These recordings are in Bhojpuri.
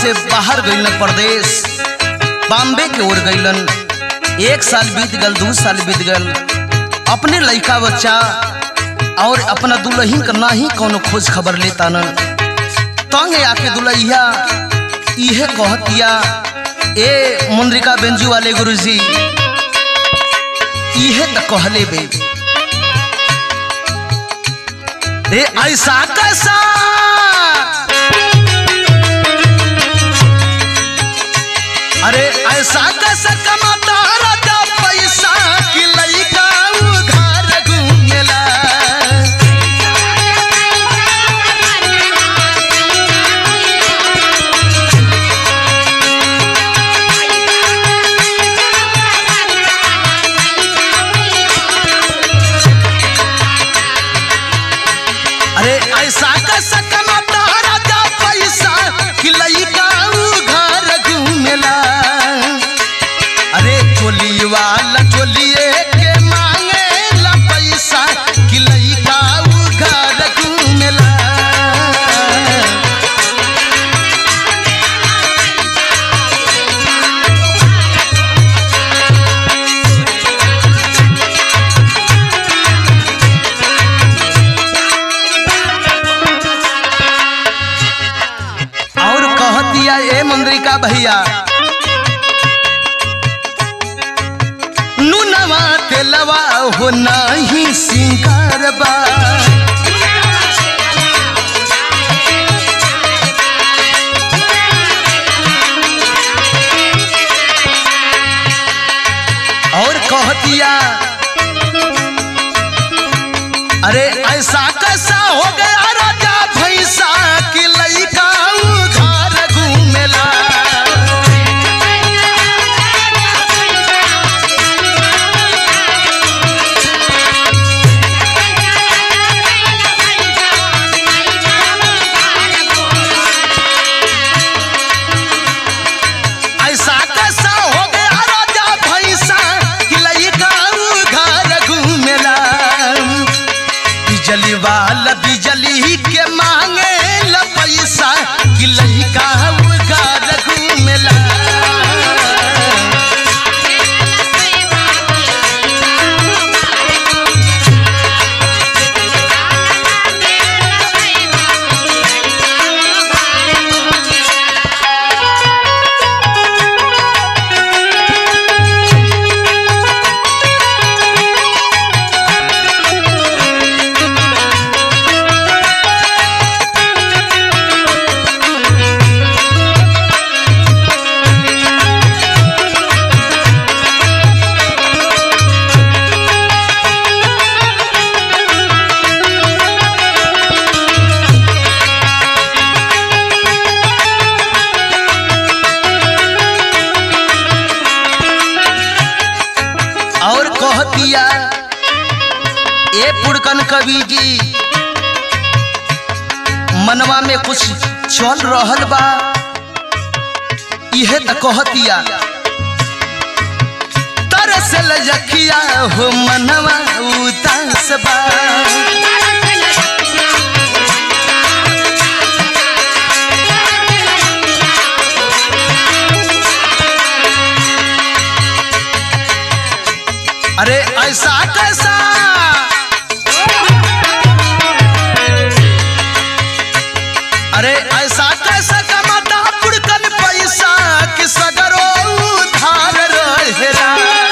से बाहर गइलन प्रदेश बॉम्बे के ओर गइलन एक साल बीत गल दू साल बीत गल अपने लड़का बच्चा और अपना दुल्हन का ना ही कोनो खोज खबर लेता न तंगे आके दुल्हिया इहे कहतिया ए मुंद्रिका बेंजू वाले गुरुजी इहे त कहले बे रे ऐसा कैसा अरे ऐसा कैसा कमाता राजा पैसा कि लइका घर घूमेला अरे ऐसा कैसा कमाता राजा पैसा कि लइका घर घूमेला अरे चोली वाला चोलिए के मांगे ला पैसा कि लइका घर घूमेला और कह दिया ए मंद्रिका भैया नुनवा तेलवा हो नाही सिंगार बा और कह दिया अरे ऐसा कैसा हो गया राजा भैंसा कि लइका घर घूमेला ऐसा कैसा हो गया राजा भैंसा कि लइका घर घूमेला बिजली वाला बिजली के मांगे ला पैसा कि लइका घर घूमेला और कह दिया ए पुड़कन कवि जी मनवा में कुछ चल रहल बा इहे त कह दिया तरसल जखिया हो मनवा उदास बा अरे ऐसा कैसा अरे ऐसा कैसा कमाता पुड़कन पैसा कि सगरो उधार रहेला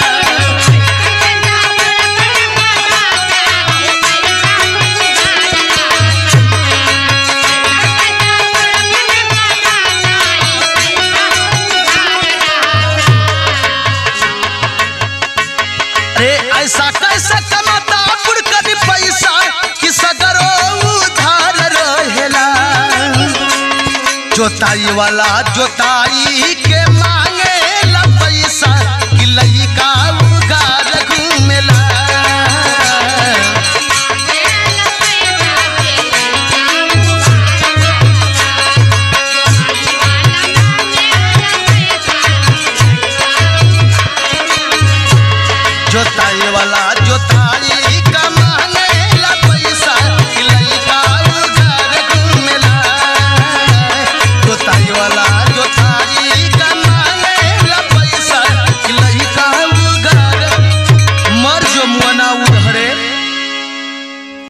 अरे ऐसा कैसा कमाता पुड़कन पैसा कि सगरो उधार रहेला जोताई वाला जोताई के मांगे ला पैसा कि लइका उगार घूमेला जोताई वाला